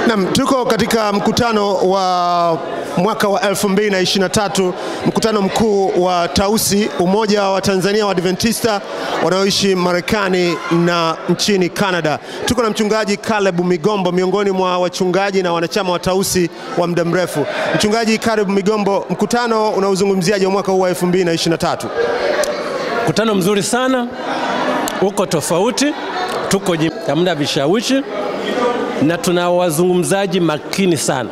Naam, tuko katika mkutano wa mwaka wa 2023 mkutano mkuu wa Tausi, umoja wa Tanzania wa Adventista wanaoishi Marekani na nchini Canada. Tuko na mchungaji Caleb Migombo miongoni mwa wachungaji na wanachama wa Tausi wa muda mrefu. Mchungaji Caleb Migombo, mkutano unaozungumziaje wa mwaka huu wa 2023? Mkutano mzuri sana, uko tofauti, tuko hamna vishawishi na tuna wazungumzaji makini sana.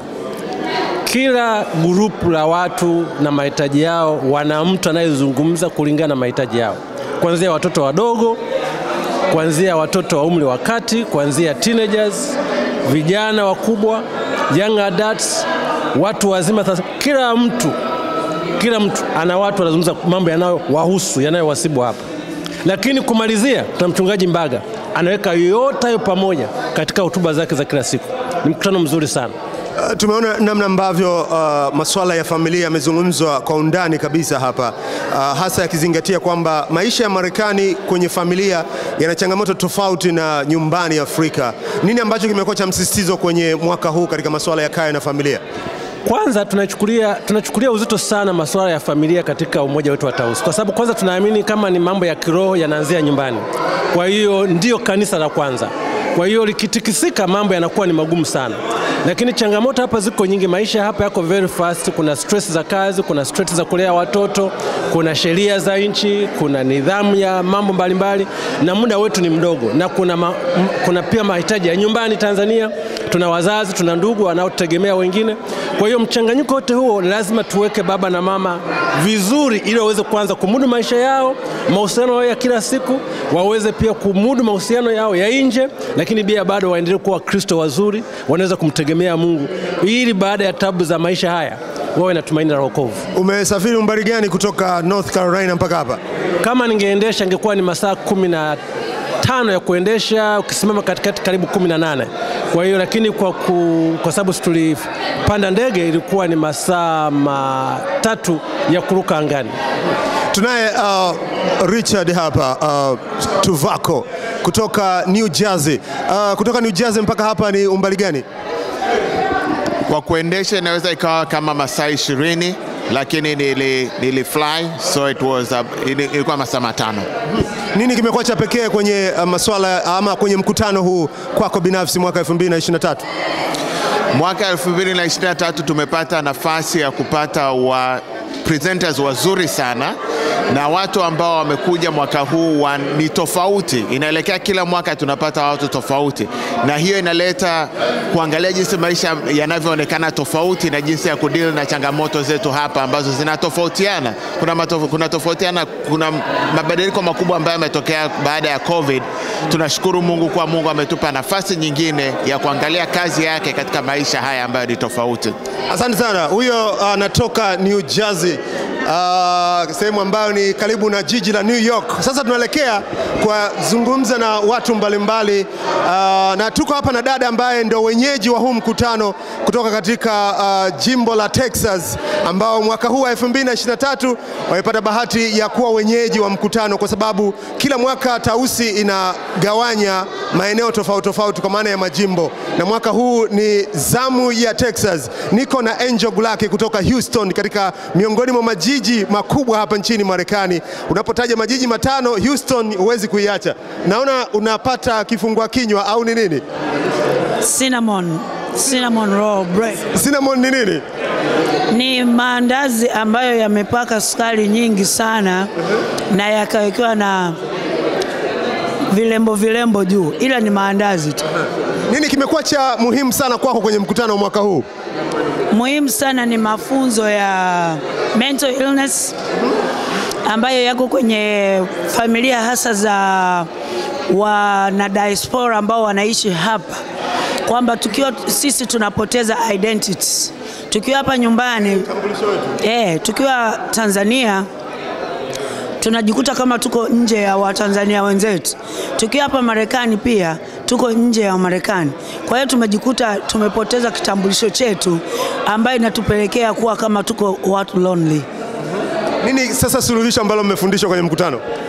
Kila grupu la watu na mahitaji yao, wana mtu anayezungumza kulingana na mahitaji yao, kuanzia watoto wadogo, kuanzia watoto wa umri wa kati, kuanzia teenagers, vijana wakubwa, young adults, watu wazima. Sasa kila mtu kila mtu ana watu wanazungumza mambo yanayowahusu yanayowasibu hapa, lakini kumalizia, tuna mchungaji Mbaga anaweka yote hayo pamoja katika hotuba zake za kila siku. Ni mkutano mzuri sana. Uh, tumeona namna ambavyo uh, masuala ya familia yamezungumzwa kwa undani kabisa hapa uh, hasa yakizingatia kwamba maisha ya Marekani kwenye familia yana changamoto tofauti na nyumbani Afrika. Nini ambacho kimekuwa cha msisitizo kwenye mwaka huu katika masuala ya kaya na familia? Kwanza tunachukulia, tunachukulia uzito sana masuala ya familia katika umoja wetu wa Tausi, kwa sababu kwanza tunaamini kama ni mambo ya kiroho yanaanzia nyumbani. Kwa hiyo ndiyo kanisa la kwanza. Kwa hiyo likitikisika, mambo yanakuwa ni magumu sana, lakini changamoto hapa ziko nyingi. Maisha hapa yako very fast. Kuna stress za kazi, kuna stress za kulea watoto, kuna sheria za nchi, kuna nidhamu ya mambo mbalimbali, na muda wetu ni mdogo, na kuna, ma, kuna pia mahitaji ya nyumbani Tanzania. Tuna wazazi, tuna ndugu wanaotegemea wengine. Kwa hiyo mchanganyiko wote huo lazima tuweke baba na mama vizuri, ili waweze kuanza kumudu maisha yao, mahusiano yao ya kila siku, waweze pia kumudu mahusiano yao ya nje, lakini pia bado waendelee kuwa Wakristo wazuri, wanaweza kumtegemea Mungu, ili baada ya tabu za maisha haya wawe na tumaini la wokovu. Umesafiri umbali gani kutoka North Carolina mpaka hapa? Kama ningeendesha ingekuwa ni masaa kumi na tano ya kuendesha, ukisimama katikati karibu kumi na nane. Kwa hiyo lakini kwa, ku, kwa sababu tulipanda ndege ilikuwa ni masaa matatu ya kuruka angani. Tunaye uh, Richard hapa uh, Tuvako kutoka New Jersey. Uh, kutoka New Jersey mpaka hapa ni umbali gani? Kwa kuendesha inaweza ikawa kama masaa ishirini lakini nili, nili fly so it was uh, ilikuwa masaa matano. Nini kimekuwa cha pekee kwenye uh, masuala ama kwenye mkutano huu kwako binafsi mwaka 2023? Mwaka 2023 tumepata nafasi ya kupata wa presenters wazuri sana na watu ambao wamekuja mwaka huu wa, ni tofauti. Inaelekea kila mwaka tunapata watu tofauti, na hiyo inaleta kuangalia jinsi maisha yanavyoonekana tofauti na jinsi ya kudili na changamoto zetu hapa ambazo zinatofautiana. Kuna, matof, kuna tofautiana, kuna mabadiliko makubwa ambayo yametokea baada ya COVID. Tunashukuru Mungu kwa Mungu ametupa nafasi nyingine ya kuangalia kazi yake katika maisha haya ambayo ni tofauti. Asante sana. Huyo anatoka uh, New Jersey uh, sehemu ambayo ni karibu na jiji la New York. Sasa tunaelekea kuzungumza na watu mbalimbali uh, na tuko hapa na dada ambaye ndio wenyeji wa huu mkutano kutoka katika uh, jimbo la Texas ambao mwaka huu wa 2023 wamepata bahati ya kuwa wenyeji wa mkutano, kwa sababu kila mwaka Tausi inagawanya maeneo tofauti tofauti kwa maana ya majimbo, na mwaka huu ni zamu ya Texas. Niko na Angel Gulaki kutoka Houston, katika miongoni mwa majiji makubwa hapa nchini Marekani. Unapotaja majiji matano, Houston huwezi kuiacha. Naona unapata kifungua kinywa au ni nini? Cinnamon, cinnamon roll bread. Cinnamon ni nini? Ni maandazi ambayo yamepaka sukari nyingi sana na yakawekewa na vilembo vilembo juu, ila ni maandazi tu. Nini kimekuwa cha muhimu sana kwako kwenye mkutano wa mwaka huu? Muhimu sana ni mafunzo ya mental illness ambayo yako kwenye familia hasa za wana diaspora ambao wanaishi hapa, kwamba tukiwa sisi tunapoteza identity tukiwa hapa nyumbani eh, tukiwa Tanzania tunajikuta kama tuko nje ya Watanzania wenzetu. Tukiwa hapa Marekani pia tuko nje ya Marekani. Kwa hiyo tumejikuta tumepoteza kitambulisho chetu ambayo inatupelekea kuwa kama tuko watu lonely. Nini sasa suluhisho ambalo mmefundishwa kwenye mkutano?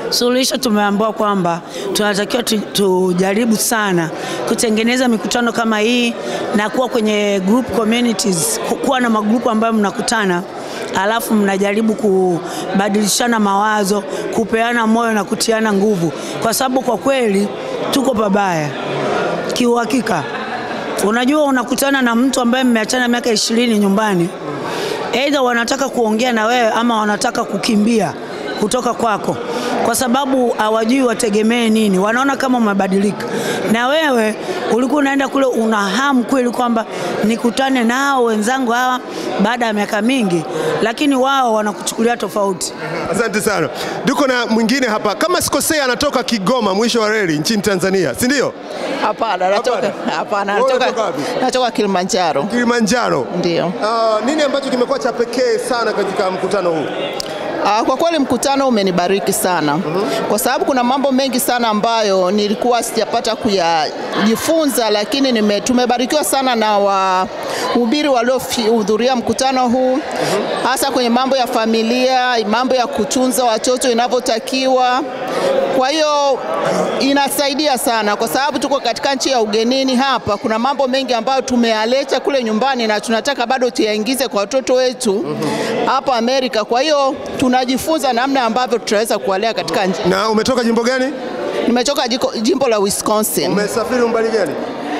Suluhisho tumeambiwa kwamba tunatakiwa tu, tujaribu sana kutengeneza mikutano kama hii na kuwa kwenye group communities, ku- kuwa na magrupu ambayo mnakutana alafu mnajaribu kubadilishana mawazo, kupeana moyo na kutiana nguvu, kwa sababu kwa kweli tuko pabaya kiuhakika. Unajua, unakutana na mtu ambaye mmeachana miaka ishirini nyumbani, aidha wanataka kuongea na wewe ama wanataka kukimbia kutoka kwako, kwa sababu hawajui wategemee nini. Wanaona kama umebadilika, na wewe ulikuwa unaenda kule una hamu kweli kwamba nikutane nao wenzangu hawa baada ya miaka mingi, lakini wao wanakuchukulia tofauti. Asante sana. Tuko na mwingine hapa, kama sikosea, anatoka Kigoma, mwisho wa reli nchini Tanzania, si ndio? Hapana, natoka hapana, Wewe natoka unatoka wapi? natoka Kilimanjaro. Kilimanjaro. Ndio. Uh, nini ambacho kimekuwa cha pekee sana katika mkutano huu? Ah, Kwa kweli mkutano umenibariki sana kwa sababu kuna mambo mengi sana ambayo nilikuwa sijapata kuyajifunza, lakini nime, tumebarikiwa sana na wahubiri waliohudhuria mkutano huu, hasa kwenye mambo ya familia, mambo ya kutunza watoto inavyotakiwa. Kwa hiyo inasaidia sana kwa sababu tuko katika nchi ya ugenini hapa. Kuna mambo mengi ambayo tumeyaleta kule nyumbani na tunataka bado tuyaingize kwa watoto wetu hapa Amerika. Kwa hiyo tunajifunza namna ambavyo tutaweza kuwalea katika nchi. Na umetoka jimbo gani? Nimetoka jiko- jimbo la Wisconsin. Umesafiri umbali gani?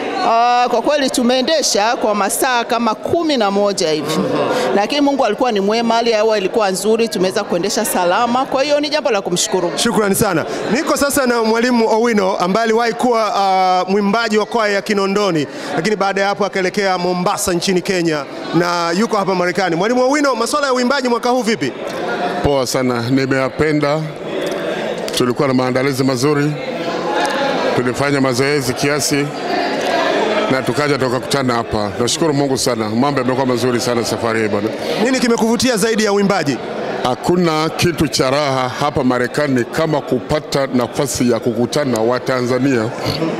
Ah, kwa kweli tumeendesha kwa masaa kama kumi na moja hivi, lakini Mungu alikuwa ni mwema, hali ya hewa ilikuwa nzuri, tumeweza kuendesha salama. Kwa hiyo ni jambo la kumshukuru. Shukrani sana. Niko sasa na mwalimu Owino ambaye aliwahi kuwa uh, mwimbaji wa kwaya ya Kinondoni, lakini baada ya hapo akaelekea Mombasa nchini Kenya na yuko hapa Marekani. Mwalimu Owino, masuala ya uimbaji mwaka huu vipi? Poa sana, nimeyapenda. Tulikuwa na maandalizi mazuri, tulifanya mazoezi kiasi na tukaja tukakutana hapa. Nashukuru Mungu sana, mambo yamekuwa mazuri sana safari hii bwana. Nini kimekuvutia zaidi ya uimbaji? Hakuna kitu cha raha hapa Marekani kama kupata nafasi ya kukutana wa Tanzania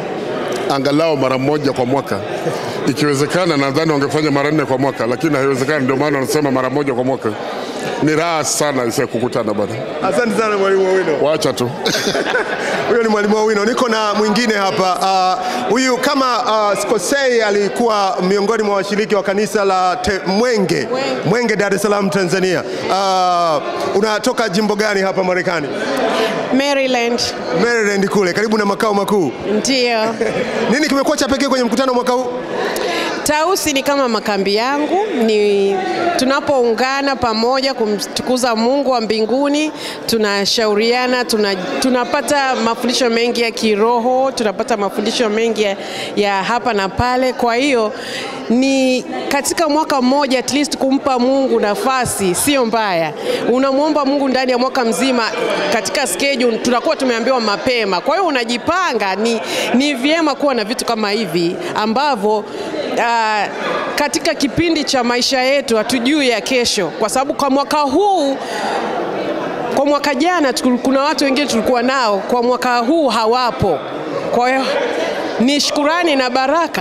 angalau mara moja kwa mwaka. Ikiwezekana, nadhani wangefanya mara nne kwa mwaka, lakini haiwezekani. Ndio maana wanasema mara moja kwa mwaka. Ni raha sana isa kukutana bwana, Asante sana mwalimu Owino. wacha tu Huyo ni mwalimu Owino. Niko na mwingine hapa Ah, huyu kama uh, sikosei, alikuwa miongoni mwa washiriki wa kanisa la te, Mwenge Mwenge, Dar es Salaam, Tanzania. Uh, unatoka jimbo gani hapa Marekani? Maryland. Maryland kule karibu na makao makuu. Ndio. Nini kimekuwa cha pekee kwenye mkutano mwaka huu? Tausi ni kama makambi yangu, ni tunapoungana pamoja kumtukuza Mungu wa mbinguni, tunashauriana, tuna, tunapata mafundisho mengi ya kiroho, tunapata mafundisho mengi ya, ya hapa na pale. Kwa hiyo ni katika mwaka mmoja at least kumpa Mungu nafasi sio mbaya. Unamwomba Mungu ndani ya mwaka mzima katika schedule, tunakuwa tumeambiwa mapema. Kwa hiyo unajipanga, ni, ni vyema kuwa na vitu kama hivi ambavyo uh, katika kipindi cha maisha yetu hatujui ya kesho, kwa sababu kwa mwaka huu kwa mwaka jana tu- kuna watu wengine tulikuwa nao, kwa mwaka huu hawapo. Kwa hiyo ni shukurani na baraka.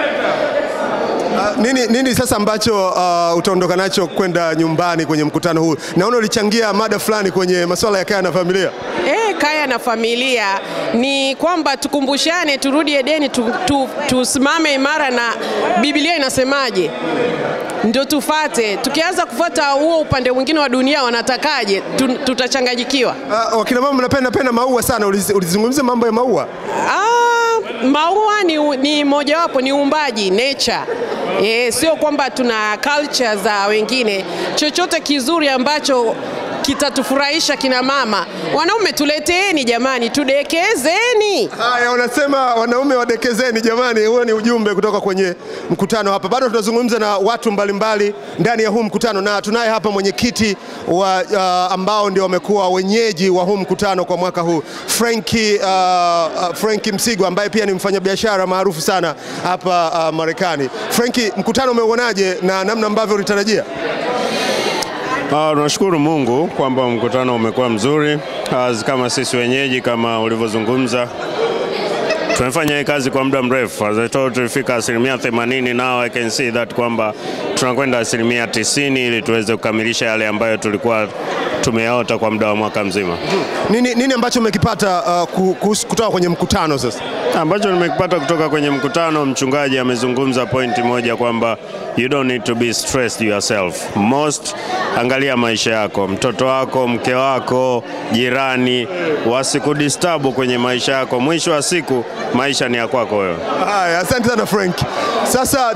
Uh, nini, nini sasa ambacho uh, utaondoka nacho kwenda nyumbani kwenye mkutano huu? Naona ulichangia mada fulani kwenye masuala ya kaya na familia. E, kaya na familia ni kwamba tukumbushane, turudi Edeni, tu, tu, tusimame imara na Biblia inasemaje, ndio tufate. Tukianza kufuata huo upande mwingine wa dunia wanatakaje, tu, tutachanganyikiwa. Uh, wakina mama mnapenda penda maua sana, uliz- ulizungumzia mambo ya maua. Ah, maua ni, ni mojawapo, ni uumbaji nature. E, sio kwamba tuna culture za wengine. Chochote kizuri ambacho kitatufurahisha kina mama, wanaume tuleteeni jamani, tudekezeni. Haya, wanasema wanaume wadekezeni. Jamani, huo ni ujumbe kutoka kwenye mkutano hapa. Bado tunazungumza na watu mbalimbali ndani ya huu mkutano, na tunaye hapa mwenyekiti wa uh, ambao ndio wamekuwa wenyeji wa huu mkutano kwa mwaka huu Frankie, uh, uh, Frankie Msigo ambaye pia ni mfanyabiashara maarufu sana hapa uh, Marekani. Frankie, mkutano umeuonaje na namna ambavyo ulitarajia? Ah, tunashukuru Mungu kwamba mkutano umekuwa mzuri. Ah, kama sisi wenyeji kama ulivyozungumza tumefanya hii kazi kwa muda mrefu. As I told, tulifika asilimia 80, now I can see that kwamba tunakwenda asilimia 90 ili tuweze kukamilisha yale ambayo tulikuwa tumeyaota kwa muda wa mwaka mzima. Nini, nini ambacho umekipata uh, ku- kuhusu- kutoka kwenye mkutano sasa? ambacho nimekipata kutoka kwenye mkutano, mchungaji amezungumza pointi moja kwamba you don't need to be stressed yourself. Most, angalia maisha yako, mtoto wako, mke wako, jirani wasikudistabu kwenye maisha yako. Mwisho wa siku maisha ni ya kwako wewe. Haya, asante sana Frank. Sasa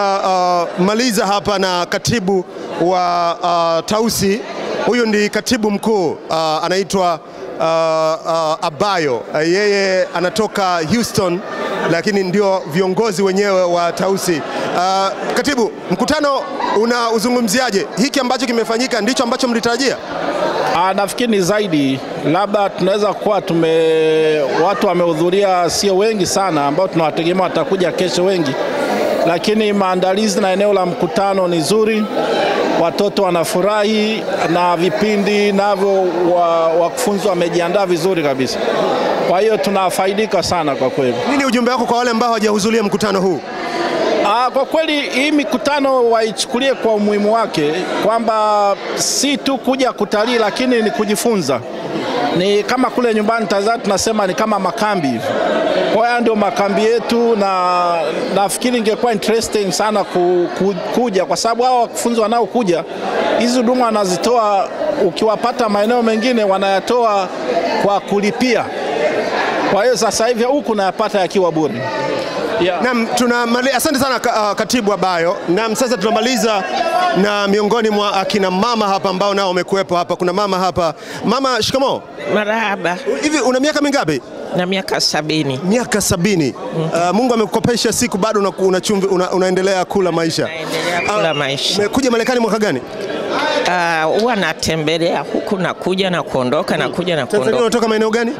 tunamaliza hapa na katibu wa uh, Tausi. Huyu ndi katibu mkuu uh, anaitwa uh, uh, Abayo. Uh, yeye anatoka Houston, lakini ndio viongozi wenyewe wa Tausi. Uh, katibu, mkutano unauzungumziaje? Hiki ambacho kimefanyika ndicho ambacho mlitarajia? Ah, nafikiri ni zaidi, labda tunaweza kuwa tume watu wamehudhuria sio wengi sana, ambao tunawategemea watakuja kesho wengi, lakini maandalizi na eneo la mkutano ni zuri, watoto wanafurahi na vipindi navyo wa- wakufunzi wamejiandaa vizuri kabisa. Kwa hiyo tunafaidika sana kwa kweli. Nini ujumbe wako kwa wale ambao hawajahudhuria mkutano huu? Ah, kwa kweli hii mikutano waichukulie kwa umuhimu wake kwamba si tu kuja kutalii, lakini ni kujifunza. Ni kama kule nyumbani Tanzania tunasema ni kama makambi hivi. Kwa hiyo ndio makambi yetu, na nafikiri ingekuwa interesting sana ku, ku, kuja kwa sababu hao wakufunzi wanaokuja hizi huduma wanazitoa, ukiwapata maeneo mengine wanayatoa kwa kulipia. Kwa hiyo sasa hivi huku nayapata yakiwa bure. Yeah. Naam, tunamali... asante sana ka- uh, katibu Abayo. Naam, sasa tunamaliza na miongoni mwa akina mama hapa ambao nao wamekuwepo hapa. Kuna mama hapa. Mama, shikamoo. Marahaba, Hivi una miaka mingapi? na miaka sabini Miaka sabini. Uh, Mungu amekukopesha siku bado una, una chumvi, una, unaendelea kula maisha. naendelea kula maisha. Umekuja Marekani mwaka gani? Ah, Huwa natembelea huku nakuja na kuondoka na kuja na Tanzania kuondoka. unatoka maeneo gani?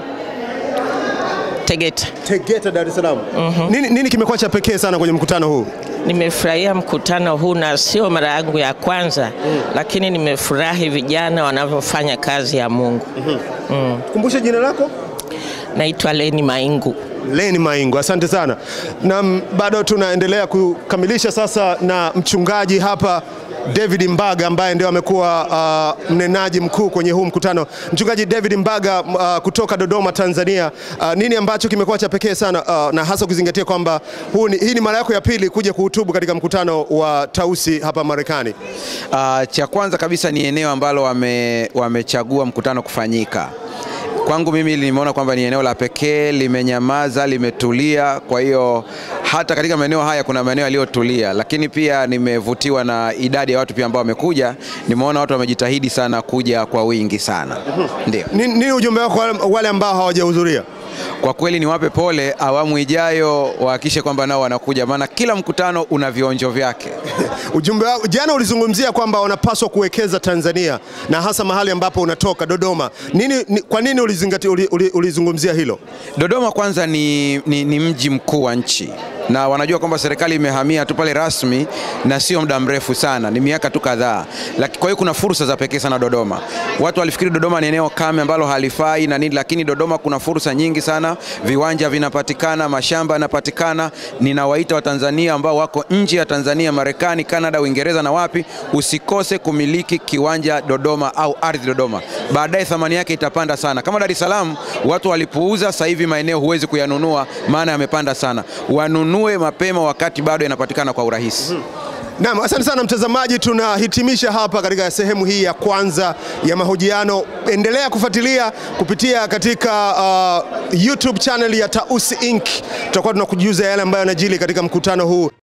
Tegeta, Tegeta, Dar es Salaam. Nini, nini kimekuwa cha pekee sana kwenye mkutano huu? nimefurahia mkutano huu na sio mara yangu ya kwanza, lakini nimefurahi vijana wanavyofanya kazi ya Mungu. Kumbusha jina lako. Naitwa Leni Maingu. Leni Maingo, asante sana. Na m- bado tunaendelea kukamilisha sasa na mchungaji hapa David Mbaga ambaye ndio amekuwa uh, mnenaji mkuu kwenye huu mkutano. Mchungaji David Mbaga uh, kutoka Dodoma, Tanzania. Uh, nini ambacho kimekuwa cha pekee sana uh, na hasa kuzingatia kwamba huu ni, hii ni mara yako ya pili kuja kuhutubu katika mkutano wa Tausi hapa Marekani. Uh, cha kwanza kabisa ni eneo ambalo wame, wamechagua mkutano kufanyika. Kwangu mimi nimeona kwamba ni eneo la pekee, limenyamaza, limetulia. Kwa hiyo hata katika maeneo haya kuna maeneo yaliyotulia, lakini pia nimevutiwa na idadi ya watu pia ambao wamekuja. Nimeona watu wamejitahidi sana kuja kwa wingi sana. Ndio. Nini, nini ujumbe wako kwa wale- wale ambao hawajahudhuria? Kwa kweli niwape pole, awamu ijayo wahakikishe kwamba nao wanakuja, maana kila mkutano una vionjo vyake. Ujumbe wako jana ulizungumzia kwamba wanapaswa kuwekeza Tanzania na hasa mahali ambapo unatoka Dodoma. Nini, ni, kwa nini ulizingatia, uli, uli, ulizungumzia hilo? Dodoma kwanza ni, ni, ni mji mkuu wa nchi na wanajua kwamba serikali imehamia tu pale rasmi na sio muda mrefu sana, ni miaka tu kadhaa. Laki- Kwa hiyo kuna fursa za pekee sana Dodoma. Watu walifikiri Dodoma ni eneo kame ambalo halifai na nini, lakini Dodoma kuna fursa nyingi sana, viwanja vinapatikana, mashamba yanapatikana. Ninawaita Watanzania ambao wako nje ya Tanzania, Marekani, Kanada, Uingereza na wapi, usikose kumiliki kiwanja Dodoma au ardhi Dodoma. Baadaye thamani yake itapanda sana. Kama Dar es Salaam watu walipuuza, sasa hivi maeneo huwezi kuyanunua, maana yamepanda sana. Wanunue mapema wakati bado yanapatikana kwa urahisi. Naam, asante sana mtazamaji, tunahitimisha hapa katika sehemu hii ya kwanza ya mahojiano. Endelea kufuatilia kupitia katika uh, YouTube channel ya Tausi Inc. Tutakuwa tunakujuza yale ambayo yanajili katika mkutano huu.